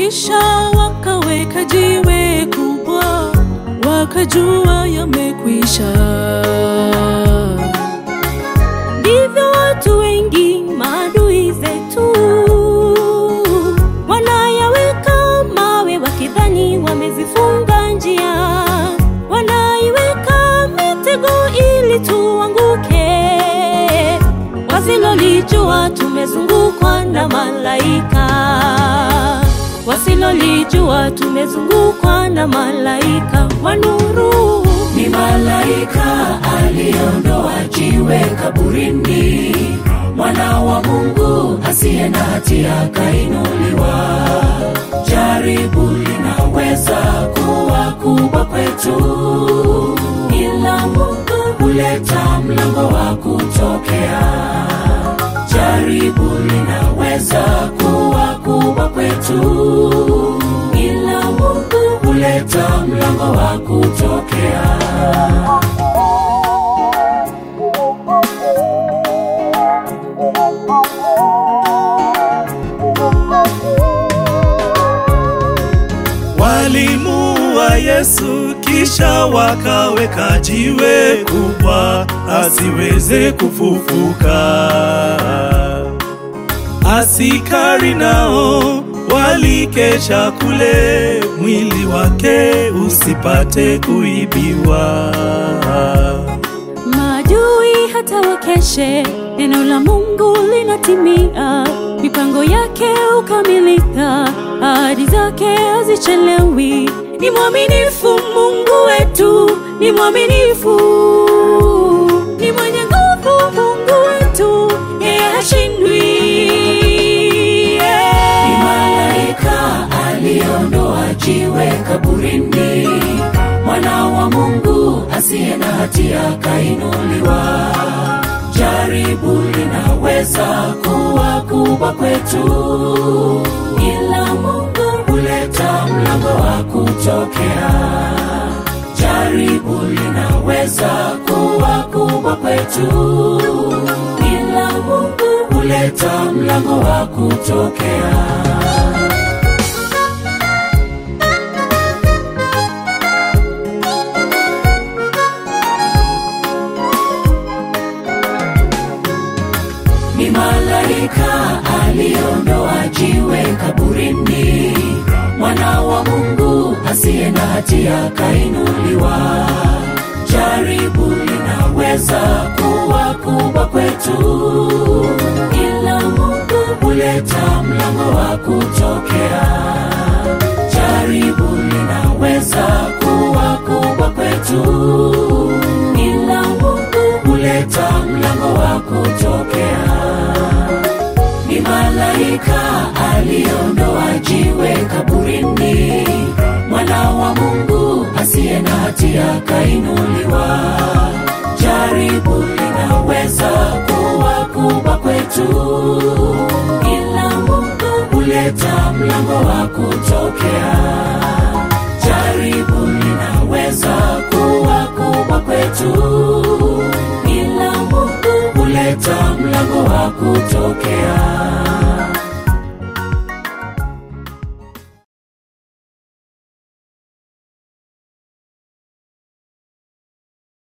kisha wakaweka jiwe kubwa, wakajua yamekwisha. Ndivyo watu wengi maadui zetu wanayaweka mawe, wakidhani wamezifunga njia, wanaiweka mitego ili tuanguke, wasilolijua tumezungukwa na malaika, wasilolijua tumezungukwa na malaika wa nuru. Ni malaika aliyeondoa jiwe kaburini, mwana wa Mungu asiye na hatia kainuliwa. Jaribu linaweza kuwa kubwa kwetu, ila Mungu huleta mlango wa kutokea. Jaribu linaweza kuwa kubwa kwetu, ila Mungu huleta mlango wa kutokea. Walimuua Yesu kisha wakaweka jiwe kubwa asiweze kufufuka. Asikari nao walikesha kule, mwili wake usipate kuibiwa. Maadui hata wakeshe, neno la Mungu linatimia, mipango yake ukamilika, ahadi zake hazichelewi. Ni mwaminifu Mungu wetu, ni mwaminifu, ni mwenye nguvu Mungu wetu, yeye hashindwi. Ni malaika aliondoa jiwe kaburini, mwana wa Mungu asiye na hatia kainuliwa. Jaribu linaweza kuwa kubwa kwetu, ila Mungu huleta mlango wa kutokea. Jaribu linaweza kuwa kubwa kwetu, ila Mungu huleta mlango wa kutokea. Ni malaika aliondoa jiwe kaburini, mwana wa Mungu asiye na hatia kainuliwa. Jaribu linaweza kuwa kubwa kwetu, ila Mungu huleta mlango wa kutokea. Jaribu linaweza kuwa kubwa kwetu, ila Mungu huleta mlango wa kutokea. Ni malaika aliondoa jiwe kaburini, mwana wa Mungu asiye na hatia kainuliwa. Jaribu linaweza kuwa kubwa kwetu, ila Mungu huleta mlango wa kutokea. Jaribu linaweza kuwa kubwa kwetu, ila Mungu huleta mlango wa kutokea.